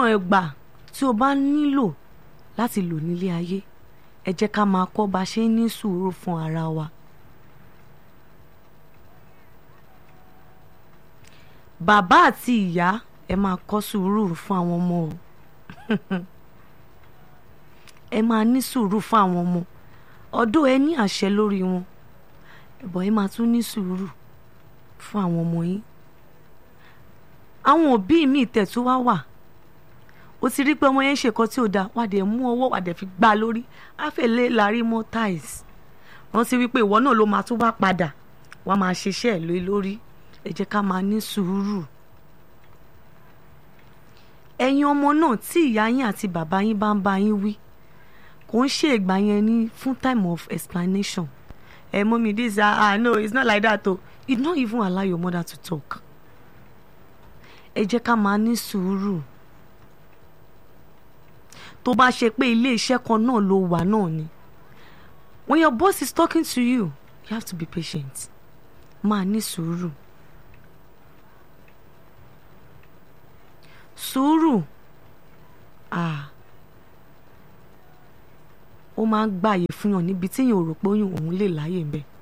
níwọ̀n ẹgbà tí o bá nílò láti lò nílé ayé ẹ jẹ́ ká máa kọ́ bá ṣe ń ní sùúrù fún ara wa. bàbá àti ìyá ẹ máa kọ́ sùúrù fún àwọn ọmọ o ẹ máa ní sùúrù fún àwọn ọmọ ọdún ẹ ní àṣẹ lórí wọn ẹ̀bọ̀ ẹ máa tún ní sùúrù fún àwọn ọmọ yín àwọn òbí mi tẹ̀tún wá wà ó ti rí pé ọmọ yẹn ń ṣèkọ́ tí ò dáa wà dé mú ọwọ́ wà dé fi gbá lórí àfẹlẹ́ larí mọ́ tiles rántí wípé ìwọ náà ló máa tún wá padà wàá máa ṣiṣẹ́ ẹ̀ lé lórí ẹ jẹ́ ká máa ní sùúrù ẹ̀yin ọmọ náà tí ìyá yín àti bàbá yín bá ń bá yín wí kò ń ṣe ìgbà yẹn ní fún time of explanation ẹ mọ́mí this ah ah no it's not like that o you don't even allow your mother to talk ẹ jẹ́ ká máa ní sùúrù tó bá ṣe pé ilé iṣẹ́ kan náà ló wà náà ni when your boss is talking to you you have to be patient máa ní sùúrù sùúrù ah ó máa ń gbààyè fún yàn níbi tí yàn ò rò pé òun lè láyè ń bẹ́ẹ̀.